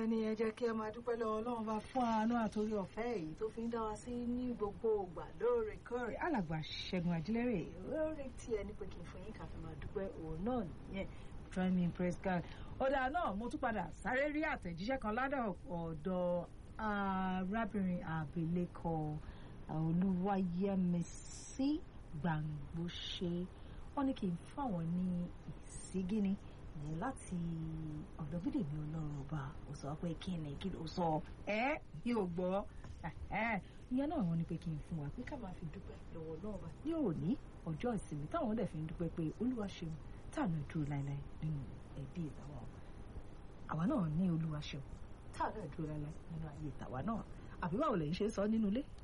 bẹ́ẹ̀ ni ẹ jẹ́ kí ẹ máa dúpẹ́ lọ́wọ́ ọlọ́run bá fún àánú àtòrí ọ̀fẹ́ èyí tó fi ń dá wa sí ní gbogbo ìgbà lóòrèkóòrè alàgbà ṣẹ́gun àjílẹ́rẹ̀ lórí tí ẹ ní pé kí n fún yín ká fi máa dúpẹ́ òun náà nìyẹn join me in praise God ọ̀dà náà mo tún padà sáré rí àtẹ̀jíṣẹ́ kan ládọ̀ ọ̀dọ̀ arábìnrin àbílẹ̀kọ olúwayẹmísí gbàngbóṣe wọ́n ní kí n fún àwọn ní ìsígíní ní láti ọ̀dọ̀ bídèmí ọlọ́run ọba ó sọ pé kí ni kí ló sọ ẹ́ yóò gbọ́ ìyẹn náà wọ́n ní pé kí n fún wa pé ká máa fi dúpẹ́ lọ́wọ́ ọlọ́run ọba ní òní ọjọ́ ìsinmi táwọn dẹ̀ fi ń dúpẹ́ pé olúwa ṣeun táànù dúró láéláé nínú ẹbí ìtàwa àwa náà ní olúwa ṣeun táànù dúró láéláé nínú ayé ìtàwa náà àbí báwo lè ń ṣe sọ nínú ilé